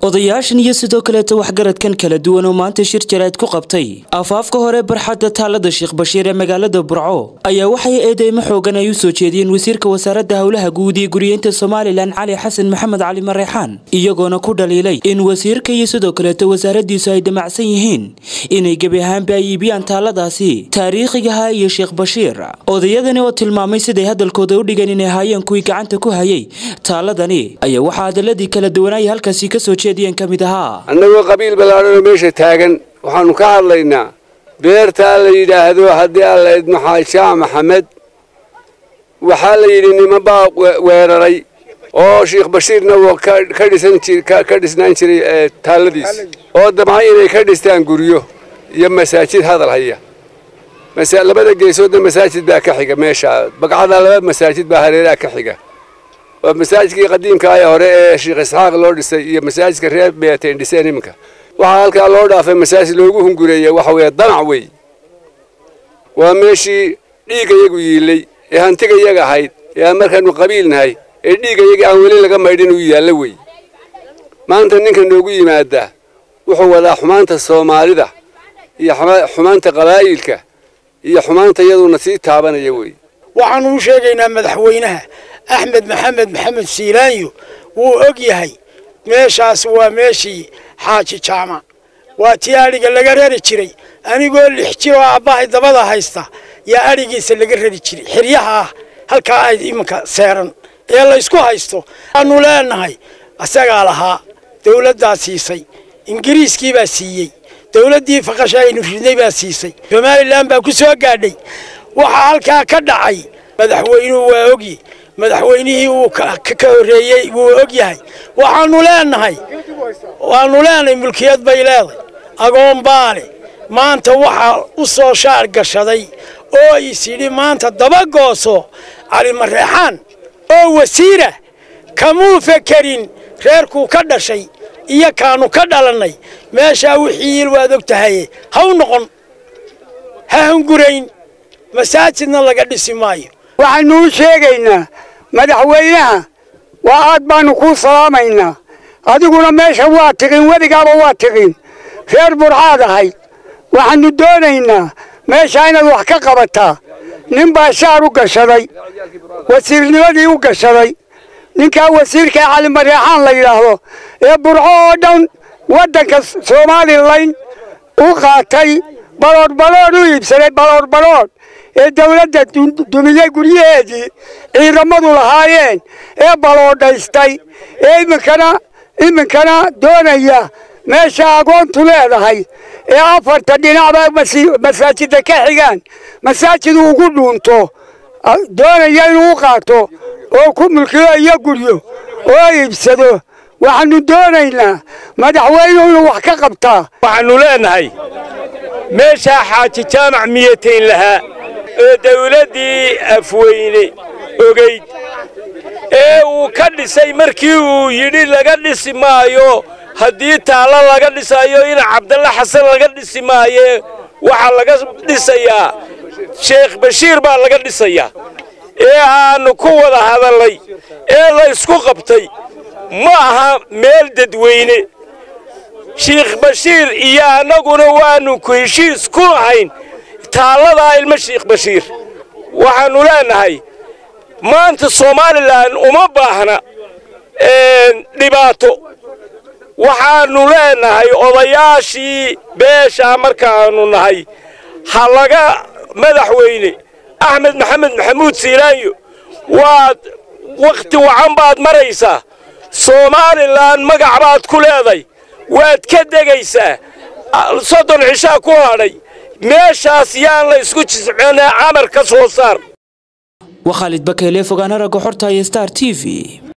odayaashan iyo sidoo kaleeta waxgaradkan kala duwan oo maanta shir jaraad ku qabtay afaafka hore barxadda taalada sheekh bashiir ee magaalada burco ayaa waxay eedeymo xoogan ay u soo jeediyeen wasiirka wasaaradda howlaha guud iyo guriyeynta somalilan cali xasan maxamed cali mareexaan iyagoona ku dhaliilay in wasiirka iyo sidoo kaleeta wasaaradiisu ay damacsan yihiin inay gebi ahaanba ay iibiyaan taaladaasi taariikhigaha iyo sheekh bashiir odayadani oo tilmaamay siday hadalkooda u dhigeen inay ahaayeen kuwii gacanta ku hayay taaladani ayaa waxaa hadaladii kala duwanaaya halkaasi kasoo jeediyeen ka mid ahaa annagoo qabiil ballaadhanoo meesha taagan waxaannu ka hadlaynaa beertaa la yidhaahdo haddii alla idmo xaajaa maxamed waxaa la yidhi niman baa weeraray oo sheekh bashiirna wuu ka dhisnaan jiray taalladiis oo damcay inay ka dhistaan guryo iyo masaajid hadal haya labada geesoodna masaajid baa ka xiga meesha bagcada laba masaajid baa hareeraha ka xiga waa masaajidkii qadiimka ee hore ee sheekh isxaaq loo dhisay iyo masaajidka reer beeteen dhiseen iminka waxaa halkaa loo dhaafay masaajid loogu hungureeya waxa weeye danac wey waa meeshii dhiigga yagu yiilay ee hantiga yaga ahayd ee aan markaanu qabiil nahay ee dhiigga yagii aan weli laga maydhin uu yaallo wey maanta ninka noogu yimaadaa wuxuu wadaa xumaanta soomaalida iyo xumaanta qabaa'ilka iyo xumaanta iyaduna sii taabanaya wey waxaanu u sheegaynaa madaxweynaha axmed maxamed maxamed siilaanyo wuu og yahay meeshaas waa meeshii xaaji jaamac waa tii adhiga laga rari jiray anigoo lix jir oo aabbahay dabada haysta yaa adhigiisa laga rari jiray xiryaha ah halkaa ay iminka seeran ee la ysku haysto waanu leenahay isagaa lahaa dawladdaa siisay ingiriiskii baa siiyey dawladdii faqasha aynu ridnay baa siisay somalilan baa ku soo gaadhay waxaa halkaa ka dhacay madaxweynuhu waa ogyi madaxweynihii uu ka horreeyey wuu og yahay waxaanu leenahay waanu leenahay mulkiyad bay leeday agoon baale maanta waxaa u soo shaar gashaday oo is yidhi maanta dabagooso cali mareexaan oo wasiira kamuu fekerin reerkuu ka dhashay iyo kaanu ka dhalannay meeshaa wixii il waad og tahaye ha u noqon ha hungurayn masaajidna laga dhisi maayo waxaynu u sheegaynaa madaxweynaha waa aad baannu kuu salaamaynaa adiguna meesha waa tiqin weligaaba waa tiqin reer burcaad ahayd waxaannu doonaynaa meeshaa inaad wax ka qabataa nin baa shaar u gashaday wasiirnimadii u gashaday ninkaa wasiirka ee cali mareexaan la yidhaahdo ee burco oo dhan waddanka somalilan u qaatay baloodh baloodh u iibsaday baloodh baloodh ee dawladda dumiyey guryaheedii ciidamadu lahaayeen ee baloodhaystay ee iminkana iminkana doonaya meesha agoontu leedahay ee afarta dhinacba masaajidda ka xigaan masaajid uu ugu dhuunto doonaya inuu u qaato oo ku mulkiyo iyo guryo oo iibsado waxaannu doonaynaa madaxweynuhu inuu wax ka qabtaa waxaannu leenahay meeshaa xaaji jaamac miyatayn lahaa oo dawladdii afweyne ogayd ee uu ka dhisay markii uu yidhi laga dhisi maayo haddii taallo laga dhisaayo ina cabdalle xasan laga dhisi maaye waxaa laga dhisayaa sheekh bashiir baa laga dhisayaa ee aannu ku wada hadallay ee la ysku qabtay ma aha meel dadweyne sheekh bashiir iyo annaguna waannu ku heshiis ku lahayn taalladaa ilmo sheekh bashiir waxaannu leenahay maanta somalilan uma baahna dhibaato waxaannu leenahay odayaashii beeshaa markaannu nahay ha laga madaxweyne axmed maxamed maxamuud siilaanyo waad wakhti wacan baad maraysaa somalilan magac baad ku leeday waad ka degaysaa soddon cishaa ku hadhay meeshaas yaan la isku jiscina camar ka soo saar waa khaalid bakeyle fogaana ragga xorta iyo star t v